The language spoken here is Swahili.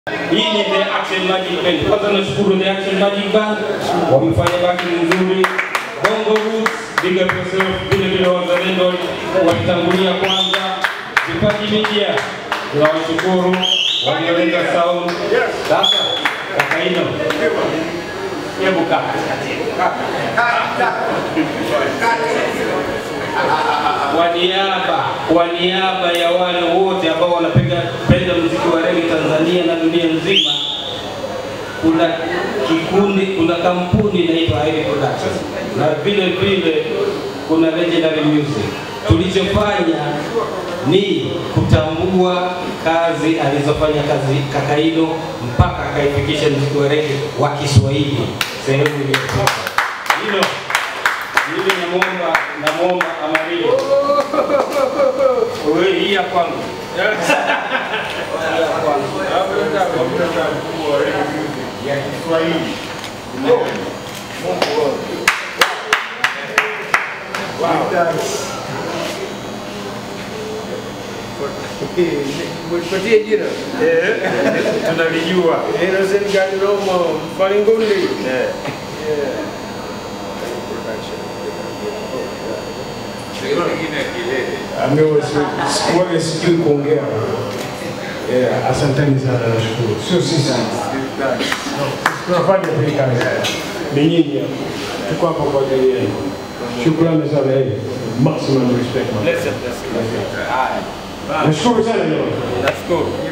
Hii ni The Action Magic Band. Kwanza nashukuru The Action Magic Band, wamefanya backing nzuri. Bongo Roots, big up yourself, vile vile wazalendo walitangulia kwanza. Vipaji Media, tunawashukuru walioleta sound. Sasa Kakaino, hebu kaa kwa niaba kwa niaba ya wale wote ambao wanapiga penda muziki wa rege Tanzania na dunia nzima, kuna kikundi, kuna kampuni inaitwa Ivy Production na vile vile kuna Legendary Music. Tulichofanya ni kutambua kazi alizofanya kazi Kakaino mpaka akaifikisha muziki wa rege wa Kiswahili sehemu iliyofika. Hilo mimi namwomba namwomba Amarillo wewe hii ya kwangu ya Kiswahili. Mwipatie jina. Tunalijua. Innocent Gandomo, Falingundi. Amewa sikuwaga sijui kuongea. Yeah, asanteni sana nashukuru. Sio sisi. Tunafanya hii kazi. Ni nyinyi hapa. Tuko hapa kwa ajili yenu. Shukrani sana yeye. Maximum respect. man. Nashukuru sana jamani. nashukuru